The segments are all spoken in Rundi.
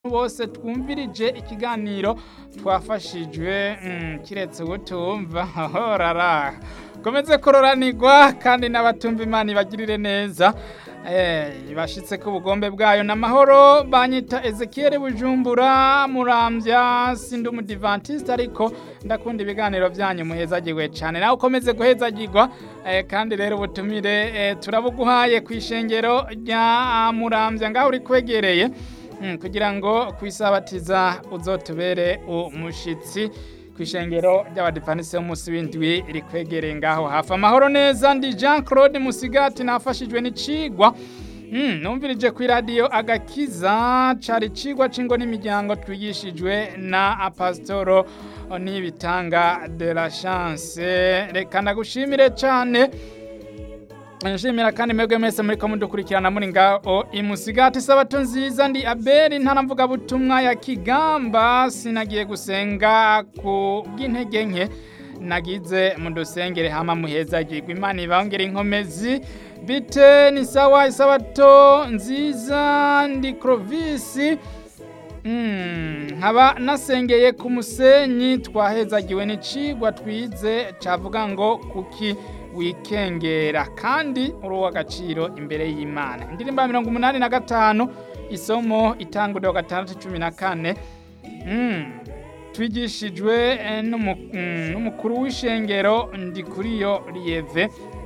bose twumvirije ikiganiro twafashijwe mm, kiretse ubutumva horara komeze kuroranirwa kandi n'abatumva imana ibagirire neza eh, bashitse ku bugombe bwayo n'amahoro banyita Ezekiel Bujumbura muramvya sindi umudivantiste ariko ndakunda ibiganiro byanyu muhezagirwe cyane nawe ukomeze guhezagirwa eh, kandi rero ubutumire eh, turabuguhaye ku ishengero rya muramvya ngaho uri kwegereye Mm, kugira ngo kwisabatiza uzotubere umushitsi kwishengero ry'abadivanisi b'umunsi w'indwi rikwegereye ngaho hafi amahoro neza ndi Jean Claude Musigati nafashijwe n'icigwa Mm, numvirije ku radio agakiza cari cigwa c'ingo n'imiryango twigishijwe na Pastoro Nibitanga de la Chance reka ndagushimire cane nshimira kandi mwebwe mwese muriko mudukurikirana muri ngaho imusigati sabato nziza ndi abeli ntaramvuga butumwa ya kigamba sinagiye gusenga ku bw'intege nke nagize mudusengere hama muhezagirwa imana ibangere inkomezi bite ni sawa isabato nziza ndi crovisi nkaba nasengeye ku musenyi twahezagiwe n'icigwa twize cavuga ngo kuki wikengera kandi uri uw'agaciro imbere y'imana indirimbo ya mirongo umunani na gatanu isomo itanguriro gatandatu cumi na kane twigishijwe n'umukuru w'ishengero ndi kuri yo riyeve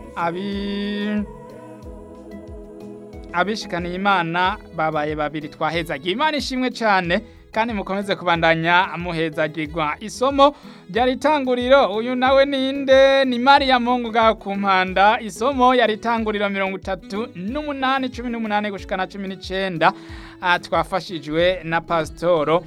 abishikaniye imana babaye babiri twahezagiye imana ishimwe cyane kandi mukomeze kubandanya muhezagirwa isomo ryari itanguriro uyu nawe ninde ni mariya mungu ngaho ku mpanda isomo yari itanguriro mirongo itatu n'umunani cumi n'umunani gushika na cumi n'icenda twafashijwe na pasitoro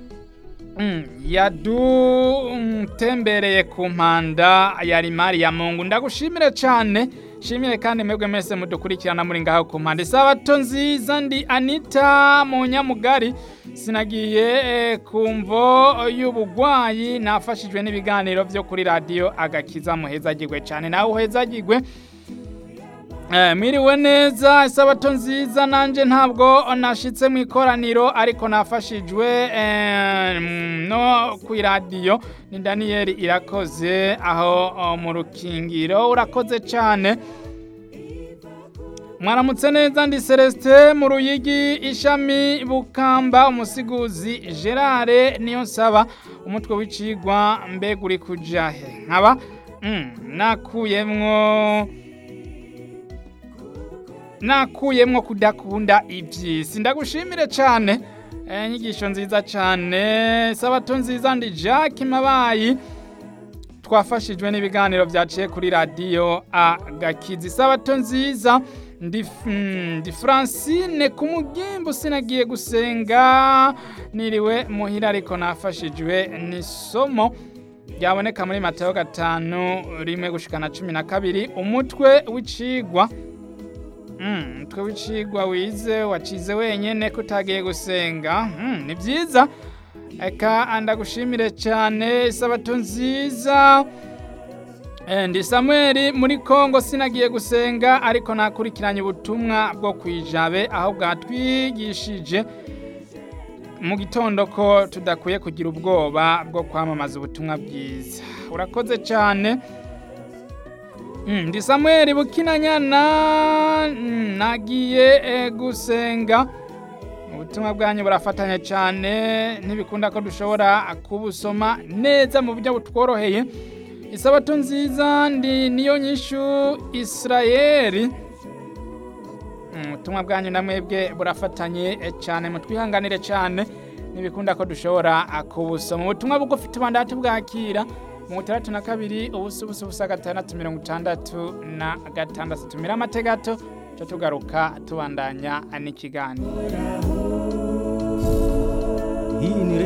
yadutembereye ku mpanda yari mariya mungu ndagushimire cyane shimire kandi mwebwe mwese mudukurikirana muri ngaho ku mpande sabato nziza ndi anita mu nyamugari sinagiye ku mvo y'ubugwayi nafashijwe n'ibiganiro byo kuri radiyo agakiza muhezagirwe cyane nawe uhezagirwe mwiriwe neza isabato nziza nanjye ntabwo nashitse mu ikoraniro ariko nafashijwe no ku iradiyo ni daniyeli irakoze aho mu rukingiro urakoze cyane mwaramutse neza ndi celestin mu ruyigi ishami bukamba umusiguzi gerard niyo nsaba umutwe w'icigwa mbega uri kujahe nkaba nakuyemwo nakuyemwo kudakunda iby'isi ndagushimire cyane inyigisho nziza cyane sabato nziza ndi jacques mabayi twafashijwe n'ibiganiro byaciye kuri radiyo agakizi sabato nziza ndi francine ku mugimbu sinagiye gusenga niriwe muhira ariko nafashijwe n'isomo ryaboneka muri mateo gatanu rimwe gushikana cumi na kabiri umutwe w'icigwa umutwe w'icigwa wize wacize wenyine ko utagiye gusenga ni byiza reka ndagushimire cyane isabato nziza ndi samuel muri congo sinagiye gusenga ariko nakurikiranye ubutumwa bwo ku ijabe aho bwatwigishije mu gitondo ko tudakwiye kugira ubwoba bwo kwamamaza ubutumwa bwiza urakoze cyane ndi samuel bukinanyana nagiye gusenga ubutumwa bwanyu burafatanya cyane ntibikunda ko dushobora kubusoma neza mu buryo butworoheye isabato nziza ndi niyo nyishu israel ubutumwa bwanyu na mwebwe burafatanye cyane mutwihanganire cyane ntibikunda ko dushobora kubusoma ubutumwa bugufi tubanda tubwakira mu itandatu na kabiri ubusa ubusa ubusa gatandatu mirongo itandatu na gatandatu tumira amategato cyo tugaruka tubandanya n'ikiganiro